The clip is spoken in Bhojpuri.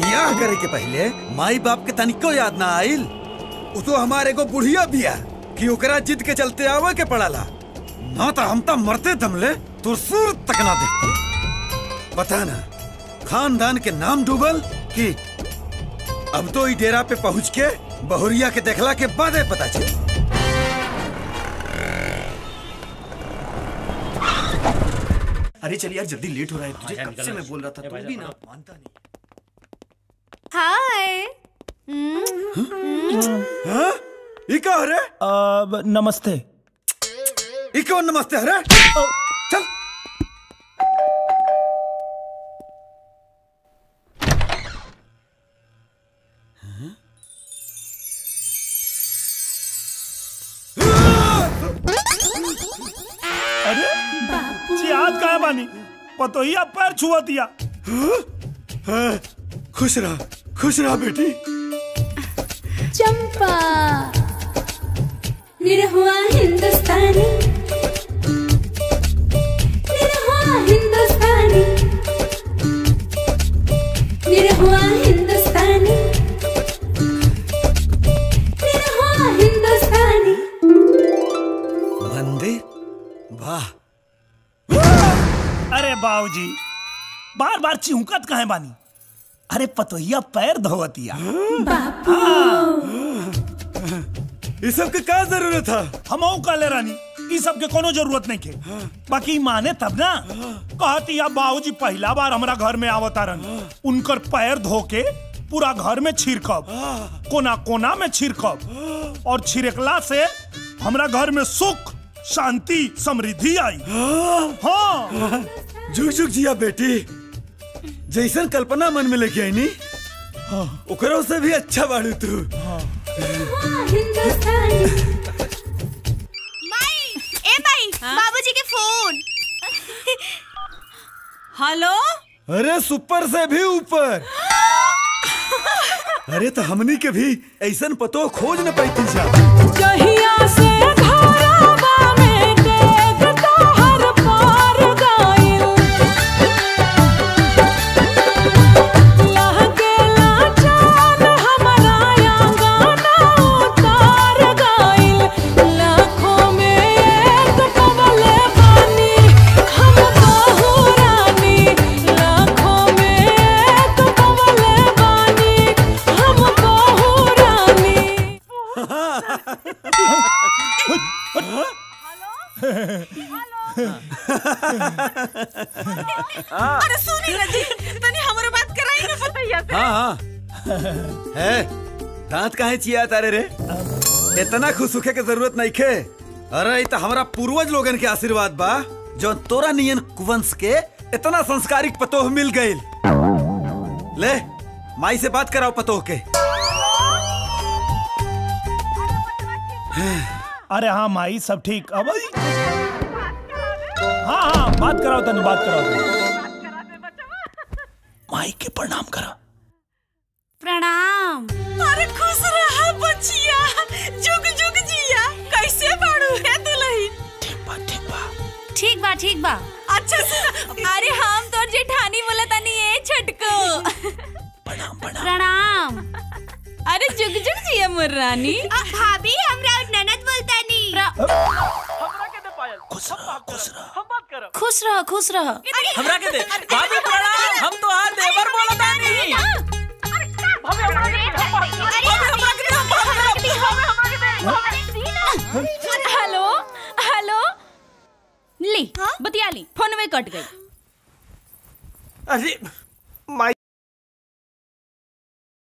बियाह करे के पहले माई बाप के तनिको याद ना आइल उ तो हमारे को बुढ़िया बिया कि ओकरा जिद के चलते आवे के पड़ाला ना तो हम तो मरते दमले तो सूर तक ना देखते बता ना खानदान के नाम डूबल कि अब तो ई डेरा पे पहुंच के बहुरिया के देखला के बाद पता चल अरे चल यार जल्दी लेट हो रहा है तुझे कब से मैं बोल रहा था तू भी ना मानता नहीं हाय हाँ? ई का हो रे अब नमस्ते ई कौन नमस्ते हरे चल अरे जी आज कहा बानी पतोहिया पैर छुआ दिया हाँ, खुश रहा खुश रहा बेटी चंपा निरहुआ हिंदुस्तानी निरहुआ हिंदुस्तानी निरहुआ हिंदुस्तानी निरहुआ हिंदुस्तानी मंदिर वाह अरे बाबूजी बार बार चिहुकत कहे बानी अरे पतोहिया पैर धोवतिया इस सब के का जरूरत था हम काले रानी ई सब के कोनो जरूरत नहीं के बाकी माने तब ना कहती या बाबूजी पहला बार हमरा घर में आवतारन उनकर पैर धो के पूरा घर में छिड़कब कोना कोना में छिड़कब और छिड़कला से हमरा घर में सुख शांति समृद्धि आई हाँ झुक झुक जिया बेटी जैसन कल्पना मन में लेके आई नी ओकरो से भी अच्छा बाड़ू तू हिंदुस्तानी माई ए माई बाबूजी के फोन हेलो अरे सुपर से भी ऊपर अरे तो हमनी के भी ऐसन पतो खोज न पैती जा जहिया से घरवा में देख तोहर पार गइल लहकेला चाँद हमरा आंगना उतार गइल लाखों में एक पवले बानी हम बहू रानी लाखों में एक पवले बानी हम बहू रानी अरे सुनी ना जी तनी हमरो बात कराई ना पतैया से हाँ हाँ है दांत काहे चिया तारे रे इतना खुश होखे के जरूरत नहीं खे अरे ई तो हमारा पूर्वज लोगन के आशीर्वाद बा जो तोरा नियन कुवंश के इतना संस्कारिक पतोह मिल गईल ले माई से बात कराओ पतोह के अरे हाँ माई सब ठीक अब आई। हाँ हाँ बात कराओ तनी बात कराओ तनी माई के प्रणाम करा प्रणाम अरे खुश रहा बचिया जुग जुग जिया कैसे बाड़ू है दुल्हन ठीक बा ठीक बा ठीक बा ठीक बा अच्छा सुन अरे हम तोर जेठानी बोला तनी ए छटको प्रणाम प्रणाम प्रणाम अरे जुग जुग जिया मोर रानी भाभी हमरा ननद बोलतानी खुश रह खुश रह खुश रह खुश रह हमरा के दे भाभी प्रणाम हम तो हाथ देवर बोलतानी हेलो हेलो ली बतिया ली फोन में कट गई अरे माई